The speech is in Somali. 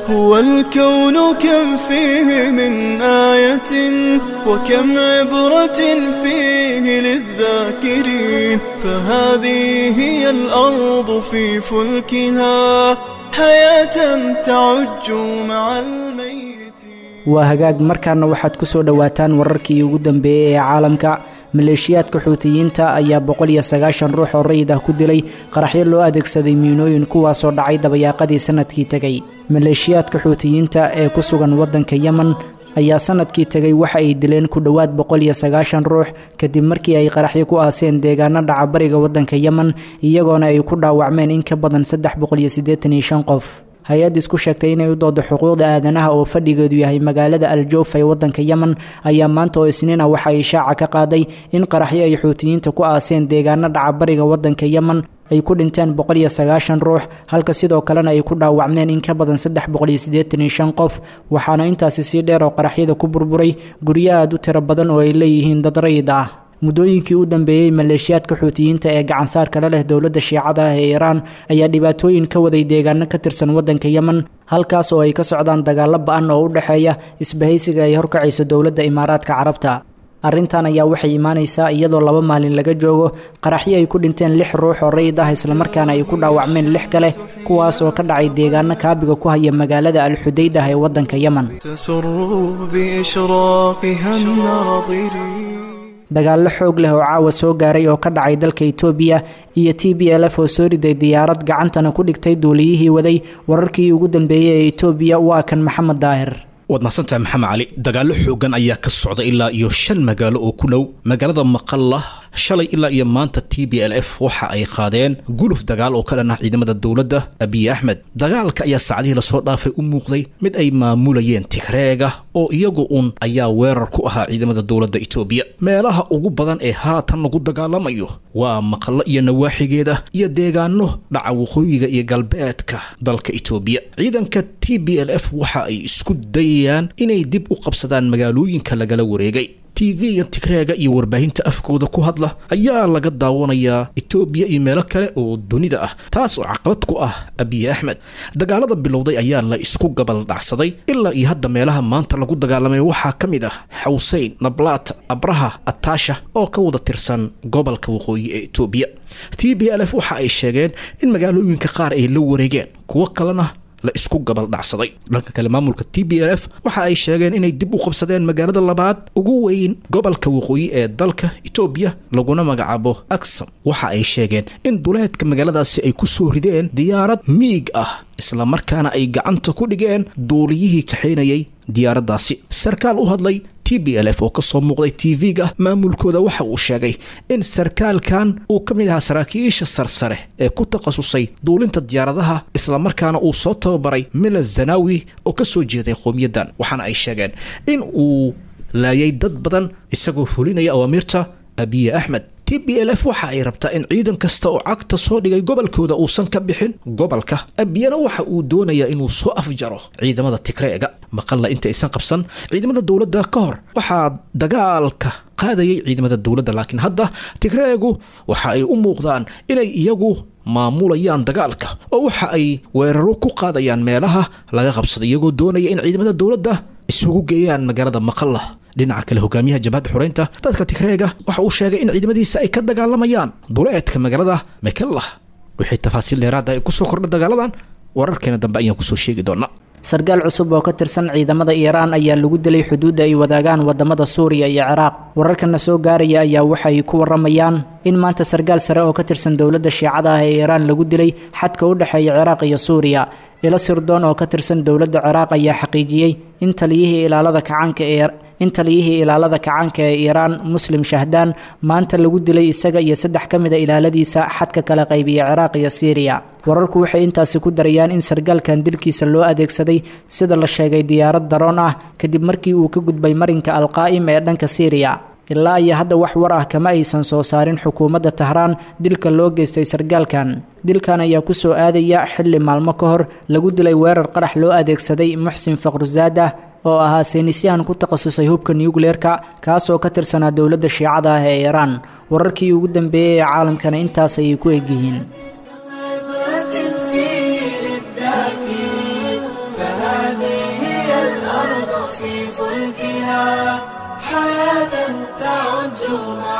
هو الكون كم فيه من آية وكم عبرة فيه للذاكرين فهذه هي الأرض في فلكها حياة تعج مع الميت waa hagaag markaana waxaad ku soo dhowaataan wararkii ugu dambeeyey ee caalamka maleeshiyaadka xuutiyiinta ayaa boqol iyo sagaashan ruux oo rayid ah ku dilay qaraxyo loo adeegsaday miinooyin kuwaasoo dhacay dabayaaqadii sanadkii tegay maleeshiyaadka xuutiyiinta ee ku sugan waddanka yemen ayaa sanadkii tegay waxa ay dileen ku dhowaad boqol iyo sagaashan ruux kadib markii ay qaraxyo ku aaseen deegaano dhaca bariga waddanka yemen iyagoona ay ku dhaawacmeen in ka badan saddex boqol iyo siddeetan iyo shan qof hay-ad isku sheegtay inay u doodo xuquuqda aadanaha oo fadhigeedu yahay magaalada aljoof ee waddanka yemen ayaa maanta oo isniin ah waxa ay shaaca ka qaaday in qaraxyo ay xuutiyiinta ku aaseen deegaano dhaca bariga waddanka yemen ay ku dhinteen boqol iyo sagaashan ruux halka sidoo kalena ay ku dhaawacmeen in ka badan saddex boqol iyo siddeetan iyo shan qof waxaana intaasi sii dheer oo qaraxyada ku burburay guryo aada u tiro badan oo ay leeyihiin dad rayid ah muddooyinkii u dambeeyey maleeshiyaadka xuutiyiinta ee gacansaarka la leh dowladda shiicada ah ee iiraan ayaa dhibaatooyin ka waday deegaano ka tirsan waddanka yemen halkaas oo ay ka socdaan dagaallo ba-an oo u dhexeeya isbahaysiga ay horkacayso dowladda imaaraadka carabta arrintan ayaa waxay imaanaysaa iyadoo laba maalin laga joogo qaraxyo ay ku dhinteen lix ruux oo rayid ah islamarkaana ay ku dhaawacmeen lix kale kuwaas oo ka dhacay deegaano kaabiga ku haya magaalada alxudayd ah ee waddanka yemen تسر بإشراقها الناظرين dagaallo xoog leh oo caawa soo gaaray oo ka dhacay dalka itoobiya iyo t b l f oo soo riday diyaarad gacantana ku dhigtay duuliyihii waday wararkii ugu dambeeyey ee itoobiya waa kan maxamed daahir waad mahadsantahay maxamed cali dagaallo xoogan ayaa ka socda ilaa iyo shan magaalo oo ku dhow magaalada maqalla shalay ilaa iyo maanta t b l f waxa ay qaadeen guluf dagaal oo ka dhan ah ciidamada dowladda abiy axmed dagaalka ayaa saacadihii lasoo dhaafay u muuqday mid ay maamulayeen tigreega oo iyagu un ayaa weerar ku ahaa ciidamada dowladda itoobiya meelaha ugu badan ee haatan lagu dagaalamayo waa maqallo iyo nawaaxigeeda iyo deegaano dhaca waqooyiga iyo galbeedka dalka itoobiya ciidanka t b l f waxa ay isku dayayaan inay dib u qabsadaan magaalooyinka lagala wareegay tv-ga tigreega iyo warbaahinta afkooda ku hadla ayaa laga daawanayaa etoobiya iyo meelo kale oo dunida ah taas oo caqabad ku ah abiy axmed dagaalada bilowday ayaa la isku gabal dhacsaday ilaa iyo hadda meelaha maanta lagu dagaalamay waxaa ka mid ah xawseyn nablaat abraha ataasha oo ka wada tirsan gobolka waqooyi ee etoobiya t b l f waxa ay sheegeen in magaalooyinka qaar ay la wareegeen kuwo kalena la isku gabal dhacsaday dhanka kale maamulka t b l f waxa ay sheegeen inay dib u qabsadeen magaalada labaad ugu weyn gobolka waqooyi ee dalka etoobiya laguna magacaabo aksam waxa ay sheegeen in duleedka magaaladaasi ay ku soo rideen diyaarad miig ah islamarkaana ay gacanta ku dhigeen duuliyihii kaxaynayay diyaaraddaasi sarkaal u hadlay t b l f oo kasoo muuqday tv-ga maamulkooda waxa uu sheegay in sarkaalkan uu ka mid ahaa saraakiisha sarsare ee ku takhasusay duulinta diyaaradaha islamarkaana uu soo tababaray mila zanawi oo kasoo jeeday qowmiyaddan waxaana ay sheegeen in uu laayay dad badan isagoo fulinaya awaamiirta abiye axmed t b l f waxa ay rabtaa in ciidan kasta oo cagta soo dhigay gobolkooda uusan ka bixin gobolka abiyana waxa uu doonayaa inuu soo afjaro ciidamada tigreega maqalla inta aysan qabsan ciidamada dowladda ka hor waxaa dagaalka qaadayay ciidamada dowladda laakiin hadda tigreegu waxa ay u muuqdaan inay iyagu maamulayaan dagaalka oo waxa ay weeraro ku qaadayaan meelaha laga qabsaday iyagoo doonaya in ciidamada dowladda isugu geeyaan magaalada maqalla dhinaca kale hogaamiyaha jabhadda xoreynta dadka tigreega waxa uu sheegay in ciidamadiisa ay ka dagaalamayaan duleedka magaalada mekellah wixii tafaasiil dheeraada ay kusoo kordha dagaaladan wararkeena dambe ayaan kusoo sheegi doonaa sarkaal cusub oo ka tirsan ciidamada iiraan ayaa lagu dilay xuduudda ay wadaagaan wadamada suuriya iyo ciraaq wararkana soo gaaraya ayaa waxay ku waramayaan in maanta sarkaal sare oo ka tirsan dowladda shiicada ah ee iiraan lagu dilay xadka u dhexeeya ciraaq iyo suuriya ilo sirdoon oo ka tirsan dowladda ciraaq ayaa xaqiijiyey in taliyihii ilaalada kacaanka ee in taliyihii ilaalada kacaanka ee iiraan muslim shahdaan maanta lagu dilay isaga iyo saddex ka mid a ilaaladiisa xadka kala qaybiya ciraaq iyo siiriya wararku waxay intaasi ku darayaan in sarkaalkan dilkiisa loo adeegsaday sida la sheegay diyaarad daroon ah kadib markii uu ka gudbay marinka alqaa'im ee dhanka siiriya ilaa iyo hadda wax war ah kama aysan soo saarin xukuumadda tahraan dilka loo geystay sarkaalkan dilkan ayaa kusoo aadaya xilli maalmo ka hor lagu dilay weerar qarax loo adeegsaday muxsin faqrusaada oo ahaa saynisyahan ku takhasusay hubka nucleerka kaasoo ka tirsanaa dowladda shiicada ah ee iiraan wararkii ugu dambeeyey ee caalamkana intaas ayay ku egyihiin عبرة فيه للذاكرين فهذه في فلكها حياة تعج مع